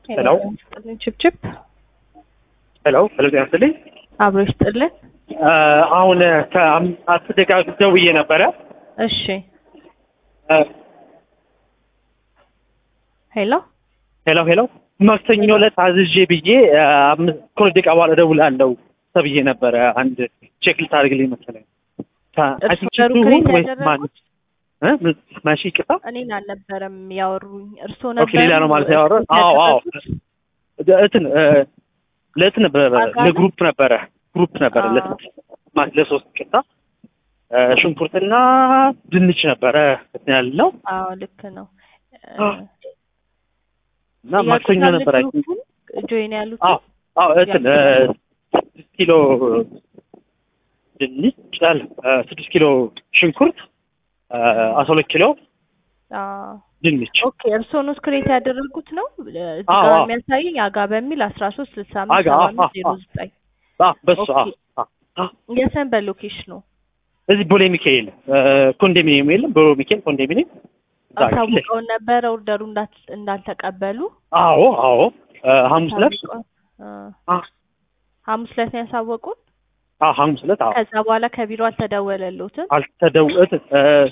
ሄሎ ይስጥልን ችብችብ ሄሎ ሄሎ ጤና ይስጥልኝ። አብሮ ይስጥልን። አ፣ አሁን ከአስር ደቂቃ በፊት ደውዬ ነበረ። እሺ አ፣ ሄሎ ሄሎ ሄሎ ማክሰኞ ዕለት አዝዤ ብዬ አ፣ አምስት ከሁለት ደቂቃ በኋላ እደውላለሁ ተብዬ ነበረ። አንድ ቼክ ልታደርግልኝ መሰለኝ። ታ- I እርሱ think ነሩ ቺቱ ክሬት ወይስ ማን ያደረጉት እ? ምን- ማሺ ይቅርታ። እኔን አልነበረም ያወሩኝ፣ እርሶ ኦኬ ነበር ሌላ ነው ማለት ያወራ። አዎ አዎ እንትን እ፣ ለእንትን ነበረ አጋር? ለግሩፕ ነበረ ግሩፕ ነበረ አዎ። ለስንት ማለት ለሶስት ቅጣ ሽንኩርትና ድንች ነበረ እንትን ያልነው አዎ ልክ ነው። አዎ። እና ማክሰኞ ነበር አይ ቲንክ ጆይን ያሉት አዎ አዎ እንትን እ፣ ስድስት ኪሎ ድንች አለ እ፣ ስድስት ኪሎ ሽንኩርት እ፣ አስራ ሁለት ኪሎ አዎ ድንች ኦኬ እርሶ ነው ክሬት ያደረጉት ነው እዚህ አዎ፣ ጋር አዎ። የሚያሳየኝ አጋ በሚል አስራ ሶስት ስልሳ አጋ፣ አምስት ሰባ አዎ፣ አምስት ዜሮ አዎ። ዘጠኝ አ በሱ አ ኦኬ። አ አ የሰንበት ሎኬሽኑ እዚህ ቦሌ ሚካኤል እ፣ ኮንዶሚኒየም የለም ቦሌ ሚካኤል ኮንዶሚኒየም እዛ ፊት ለፊት። አሳውቀውን ነበረ ኦርደሩ እንዳት- እንዳልተቀበሉ አዎ አዎ እ፣ ሐሙስ ዕለት አሳውቀው- እ፣ አ ሐሙስ ዕለት ነው ያሳወቁን። አ ሐሙስ ዕለት አዎ ከዛ በኋላ ከቢሮ አልተደወለልዎትም? አልተደውለት